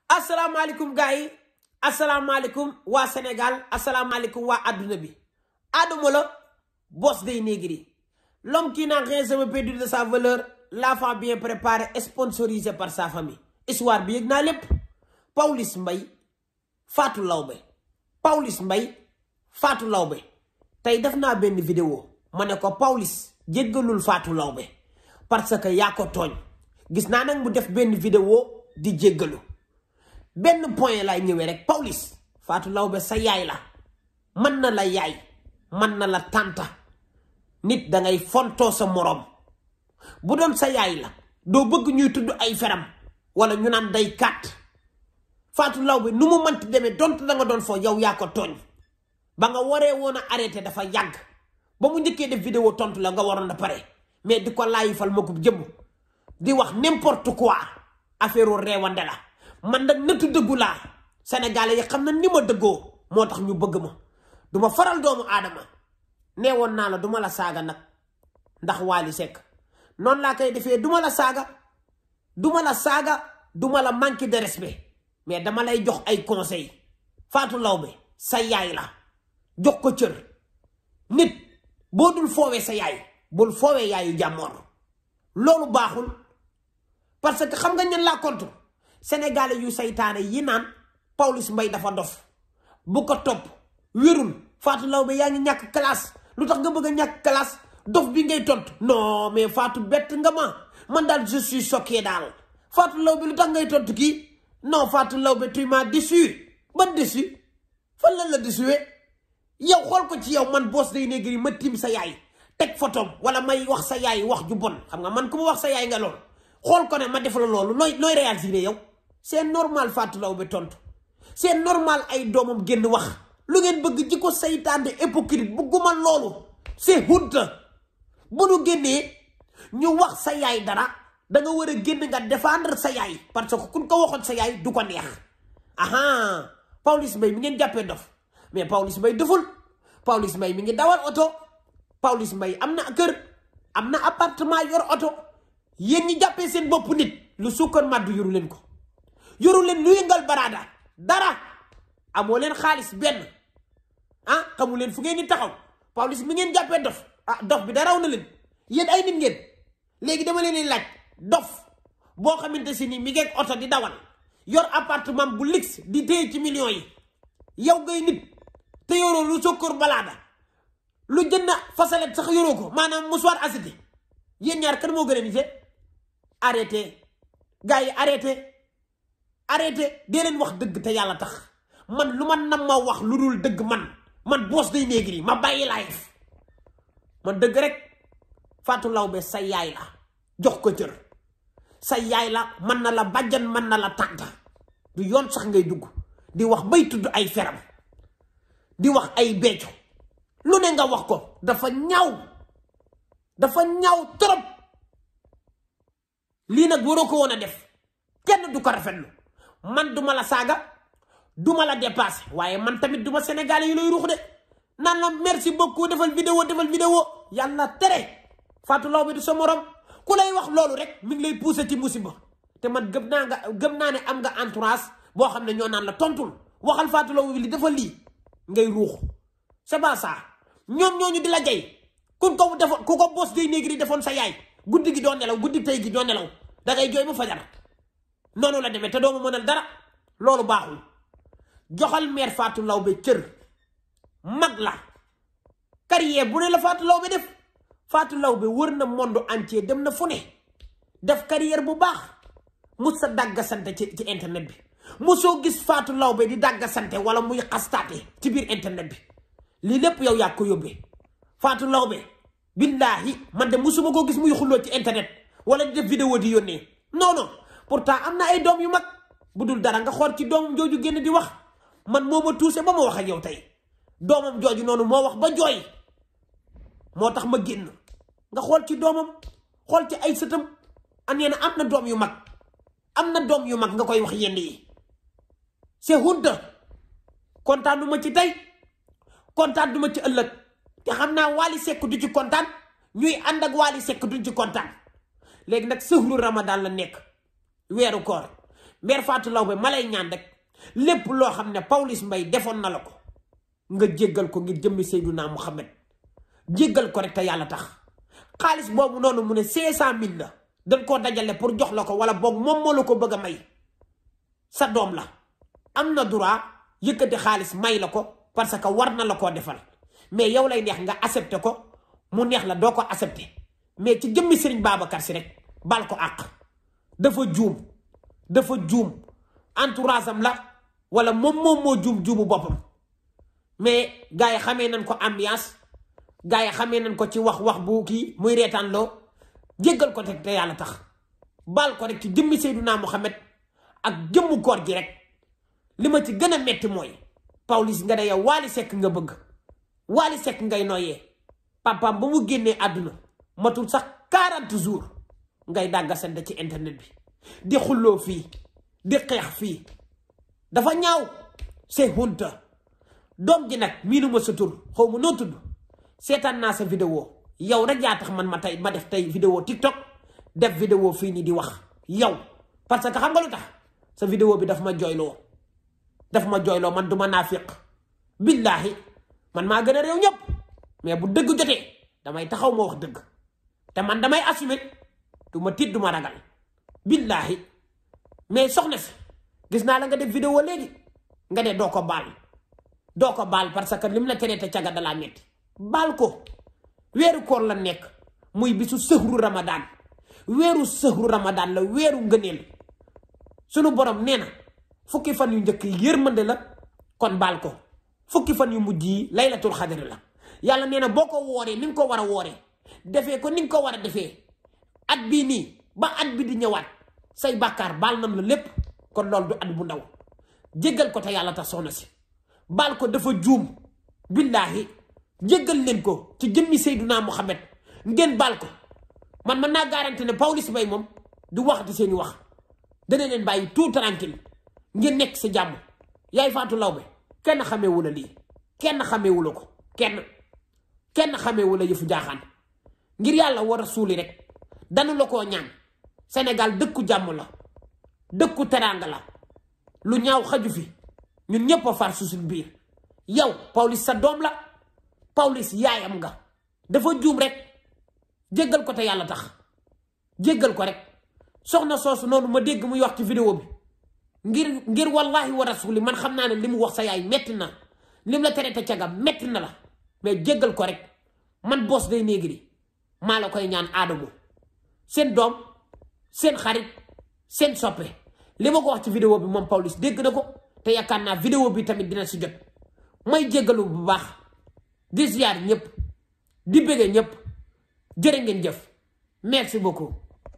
asalaamaaleykum gars yi asalaamaaleykum waa Sénégal asalaamaaleykum waa adduna bi Adamo la boss des négri l'homme qui n'a rien jamais perdu de sa valeur l'enfant bien préparé sponsorisé par sa famille histoire bi yëg naa lépp Pawlish Mbaye Fatou Lawbe Pawlish Mbaye Fatou Lawbe tey def naa benn vidéo ma ne ko Pawlish jéggalul Fatou Lawbe parce que yaa ko tooñ gis naa nag mu def benn vidéo di jéggalu benn point lay ñëwee rek Pawlish Fatou Lawbe sa yaay la mën na la yaay mën na la tànta nit dangay fontoo sa moroom bu doon sa yaay la doo bëgg ñuy tudd ay feram wala ñu naan day kàtt Fatou Lawbe nu mu mënti demee donte da nga doon foo yow yaa ko tooñ ba nga waree woon a arrêté dafa yàgg ba mu njëkkee def vidéo tontu la nga waroon a pare mais di ko laayifal ma ko jëmm di wax n'importe quoi affaire reewande la man nag nëttu dëggu laa sénégalais yi xam na ni ma dëggoo moo tax ñu bëgg ma duma faral doomu aadama nee woon naa la duma la saaga nag ndax Wally Seck noonu laa koy defee duma la saaga duma la saaga duma la manque de respect mais dama lay jox ay conseil Fatou Lawbe sa yaay la jox ko cër nit boo dul foowee sa yaay bul foowee yaayu jàmmoor loolu baaxul parce que xam nga ñan laa contre sénégalais yu saytaane yi naan Pawlish Mbaye dafa dof bu ko topp wérul Fatou Lawbe yaa ngi ñàkk classe lu tax nga bëgg a ñàkk classe dof bi ngay tontu non mais Fatou bett nga ma man daal je suis choqué daal Fatou Lawbe lu tax ngay tontu kii non Fatou Lawbe tu m'as déçu ban déçu fan la la déçuwee yow xool ko ci yow man boss day négri ma tiim sa yaay teg photom wala may wax sa yaay wax ju bon xam nga man ku ma wax sa yaay nga lool xool ko ne ma def la loolu nooy nooy réagir yow c'est normal Fatou Lawbe tontu c'est normal ay doomam génn wax lu ngeen bëgg ji ko saytaan de hypocrite bugguma loolu c'est honte bu nu génnee ñu wax sa yaay dara da nga war a génn nga défendre sa yaay parce que kun ko waxoon sa yaay du ko neex aha Pawlish Mbaye mi ngeen jàppee dof mais Pawlish Mbaye deful Pawlish Mbaye mi ngi dawal oto Pawlish Mbaye am na kër am na appartement yor oto yéen ñi jàppee seen bopp nit lu sukkar màddu yoru leen ko yoru leen lu yëngal baraada dara amoo leen xaalis benn ah xamu leen fu ngeen di taxaw Pawlish mi ngeen jàppee dof ah dof bi daraw na leen yéen ay nit ngeen léegi dama leen di laaj dof boo xamante si ni mi ngeeg oto di dawal yor appartement bu luxe di téye ci millions yi yow ngay nit te yoroo lu sokkoor balaada lu jënd fasalet sax yoroo ko maanaam musuwaar asiti yéen ñaar kan moo gën a nite arrêté gars yi arrêté arrêté dee leen wax dëgg te yàlla tax man lu ma nam ma wax lu dul dëgg man man boos day néegri ma bàyyi live man dëgg rek Fatou Lawbe sa yaay la jox ko cër sa yaay la mën na la bàjjan mën na la tànta du yoon sax ngay dugg di wax bay tudd ay feram di wax ay becco lu ne nga wax ko dafa ñaaw dafa ñaaw trop lii nag waroo ko woon a def kenn du ko rafetlu man duma la saaga duma la dépassé waaye man tamit duma sénégalais yi lay ruux de naan la merci beaucoup defal vidéo defal vidéo yàlla tere Fatou Lawbe du sa morom ku lay wax loolu rek mi ngi lay poussé ci musiba te man gëm naa nga gëm naa ne am nga entourage boo xam ne ñoo naan la tontul waxal Fatou Lawbe li defal lii ngay ruux c'est pas ça ñoom ñooñu di la jay ku ko defoon ku ko bos day négri defoon sa yaay guddi gi doo nelaw guddi tey gi doo nelaw da ngay jooy ba fajar noonu la demee te doo ma mënal dara loolu baaxul joxal mère Fatou Lawbe cër mag la carrière bu ne la Fatou Lawbe def Fatou Lawbe wër na monde entier dem na fu ne def carrière bu baax mu sa dàgga sante ci ci internet bi mu soo gis Fatou Lawbe di dàgga sante wala muy xastaate ci biir internet bi lii lépp yow yaa ko yóbbee Fatou Lawbe billaahi man de musuma koo gis muy xulloo ci internet wala di def vidéo di yónnee non non pourtant am na ay doom yu mag bu dul dara nga xool ci doomam jooju génn di wax man moo ma tuuse ba ma wax ak yow tey doomam jooju noonu moo wax ba jooy moo tax ma génn nga xool ci doomam xool ci ay sëtam an na am na doom yu mag am na doom yu mag nga koy wax yenn yi c'est honte kontaan du ma ci tey kontaan du ma ci ëllëg te xam naa Wally Seck du ci kontaan ñuy ànd ak Wally Seck duñ ci kontaan léegi nag sëhru Ramadan la nekk weeru koor mère Fatou Laobé ma lay ñaan rek lépp loo xam ne Pawlish Mbaye defoon na la ko nga jéggal ko ngir jëmmi Seydunaa Muhammad jéggal ko rek te yàlla tax xaalis boobu noonu mu ne cinq cent mille la dañ koo dajale pour jox la ko wala boog moom moo la ko bëgg a may sa doom la am na droit yëkkati xaalis may la ko parce que war na la koo defal mais yow lay neex nga accepté ko mu neex la doo ko accepté mais ci jëmmi Serigne Babacar si rek bal ko àq dafa juum dafa juum entourage am la wala moom moom moo juum juumu boppam mais gars yi xamee nañ ko ambiance gars yi xamee nañ ko ci wax wax bu kii muy reetaan loo jéggal ko te yàlla tax bal ko rek ci jëmmi Seydunaa Muhammad ak jëmmu koor gi rek li ma ci gën a metti mooy Pawlish nga ne yow Wally Seck nga bëgg Wally Seck ngay noyyee papaam ba mu génnee àdduna matul sax 40 jours ngay dàggasante ci internet bi di xulloo fii di xeex fii dafa ñaaw c'est honte doom ji nag miinuma sa tur xaw ma noo tudd seetaan naa sa vidéo yow rek yaa tax man ma tey ma def tey vidéo TikTok def vidéo fii nii di wax yow parce que xam nga lu tax sa vidéo bi daf ma jooyloo daf ma jooyloo man du ma naafiq billaahi man maa gën a réew ñëpp mais bu dëgg jotee damay taxaw ma wax dëgg te man damay assumer du ma tiit du ma ragal billaahi mais soxna si gis naa la nga def vidéo léegi nga ne doo ko baal doo ko baal parce que lim la teree te caga dalaa metti baal ko weeru koor la nekk muy bisu sëhru ramadaan weeru sëhru ramadaan la weeru ngëneel sunu borom nee na fukki fan yu njëkk yi yërmande la kon baal ko fukki fan yu mujj yi laylatul xadri la yàlla nee na boo ko wooree ni nga ko war a wooree defee ko ni nga ko war a defee at bii nii ba at bi di ñëwaat say bàkkaar baal nam la lépp kon loolu du at bu ndaw jéggal ko te yàlla tax soxna si baal ko dafa juum billaahi jéggal leen ko ci jëmmi Seydunaa Muhammad ngeen baal ko man mën naa garanti ne Pawlish Mbaye moom du waxati seeni wax dana leen bàyyi tout tranquille ngeen nekk sa jàmm yaay Fatou Laobé kenn xameewu la lii kenn xameewu la ko kenn kenn xameewu la yëfu jaaxaan ngir yàlla war a suuli rek danu la koo ñaan Sénégal dëkku jàmm la dëkku teraanga la lu ñaaw xaju fi ñun ñëpp a far su suñ biir yow Pawlish sa doom la Pawlish yaayam nga dafa juum rek jéggal ko te yàlla tax jéggal ko rek soxna soosu noonu ma dégg muy wax ci vidéo bi ngir ngir wallahi wa rasuli man xam naa ne li mu wax sa yaay metti na lim la tere te caga metti na la mais jéggal ko rek man Boss Day Negri maa la koy ñaan aadamu seen doom seen xarit seen soppe li ma ko wax ci vidéo bi moom Pawlish dégg na ko te yaakaar naa vidéo bi tamit dina si jot may jéggalu bu baax di ziar ñëpp di bëgge ñëpp jërë ngeen jëf merci beaucoup